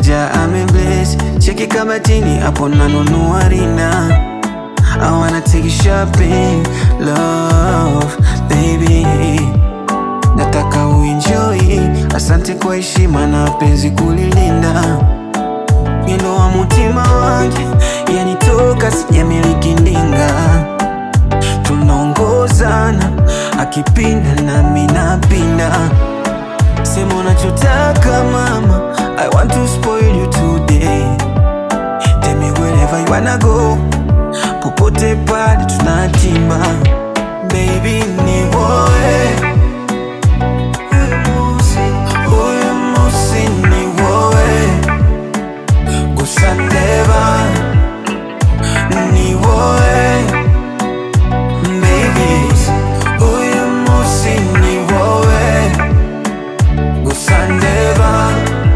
ja amebless cheki kabatini hapo nanunua rina I wanna take you shopping love baby nataka uenjoy asante kwa heshima na penzi kulilinda mwendo wa mutima wange yanitoka sijamiliki ndinga tunaongozana akipinda nami napinda sema unachotaka mama i want to spoil you today tell me wherever you wanna go popote pale tunatima baby ni woe huyu musi ni woe kusandeva ni woe baby huyu musi ni woe kusandeva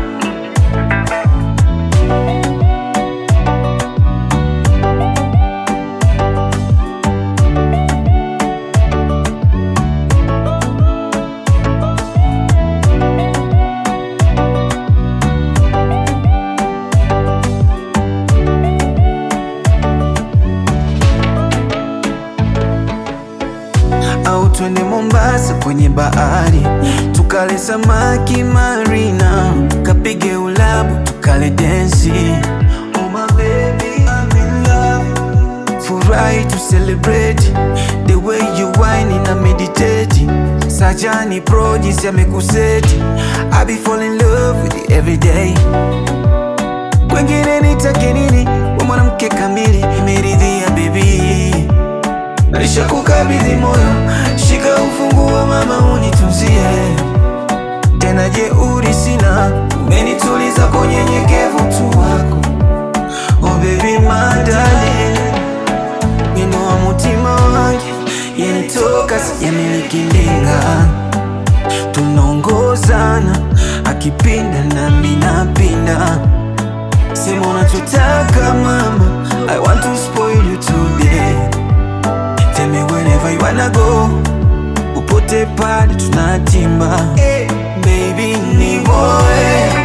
au twende Mombasa kwenye bahari tukale samaki marina, kapige ulabu tukale densi. Oh my baby, I'm in love. Furahi to celebrate the way you whine na meditate. Sajani pro jinsi amekuseti, I be fall in love with you every day. Kwengine nitake nini? We mwanamke kamili, imeridhia baby Naisha kukabidhi moyo, shika ufunguo mama, unitunzie tena. Jeuri sina, umenituliza kwa unyenyekevu tu wako. Oh baby my darling, wino wa mutima wange yanitoka, sijamiliki ndinga, tunaongozana akipinda nami napinda. Sema unachotaka mama, I want to spoil you today Tell me wherever you wanna go Upote pale tunatimba Baby ni boy